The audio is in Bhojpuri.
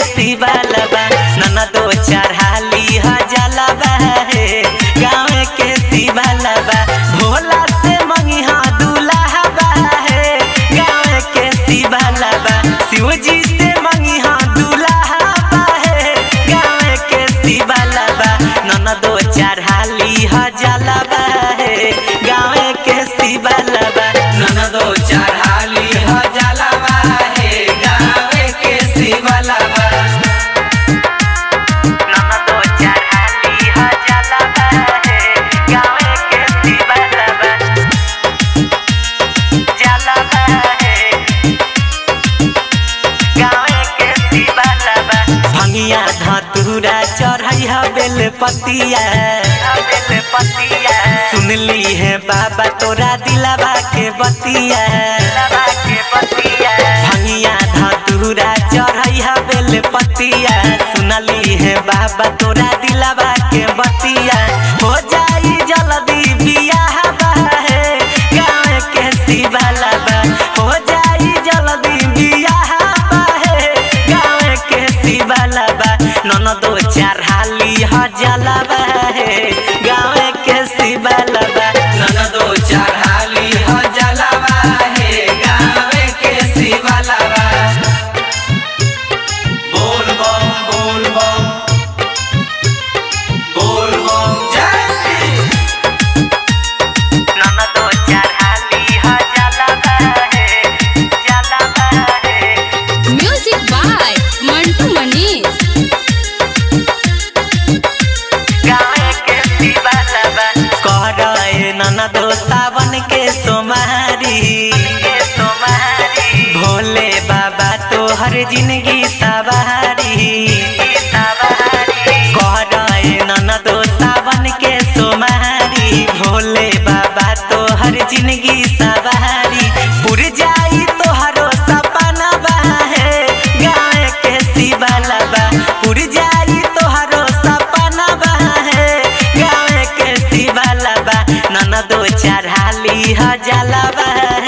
शिवालबा ननदो चढ़ाली ह जलबा हे गाँव के शिवालबा भोला से मंगी हा दूल्हा हे गाँव के शिवालबा शिवजी से मंगी हा दूल्हा हे गाँव के शिवालबा ननदो चढ़ाली ह जलबा हे गाँव के शिवालबा ननदो चढ़ाली ह जलवा हे गावे के शिवलवा ननदो चढ़ाली ह जलबा हे गाँव के शिवालबा जलबा हे गाँव के शिवालबा भंगिया धतूरा चढ़ै ह बेलपतिया बेलपतिया सुनली है बाबा तोरा दिलाबा के बतिया दिलाबा के बतिया भंगिया धतूरा चढ़ै ह बेलपतिया सुनली है बाबा तोरा दिलाबा के बतिया हो जाई जल्दी बियाह हे गाँव के शिवालबा हो जाई जल्दी बियाह हे गाँव के शिवालबा ननदो चढ़ाली ह जलबा हे गाँव के शिवालबा ननदो चढ़ाली ह जलवा हे गावे के शिवलवा बोल बम बोल बम बोल बम जय श्री ननदो चढ़ाली ह जलबा हे जलबा हे म्यूजिक बाय मंटू मनीष गावे के शिवालबा करए ननदो सावन के सोमारी भोले बाबा तोहर जिंदगी सवारी करए ननदो सावन के सोमारी भोले बाबा तोहर जिंदगी सवारी पुर जाई तोहरो सपना हे गाँव के शिवालबा पुर जाई तोहरो सपना हे गाँव के शिवालबा ननदो चढ़ाली ह जलबा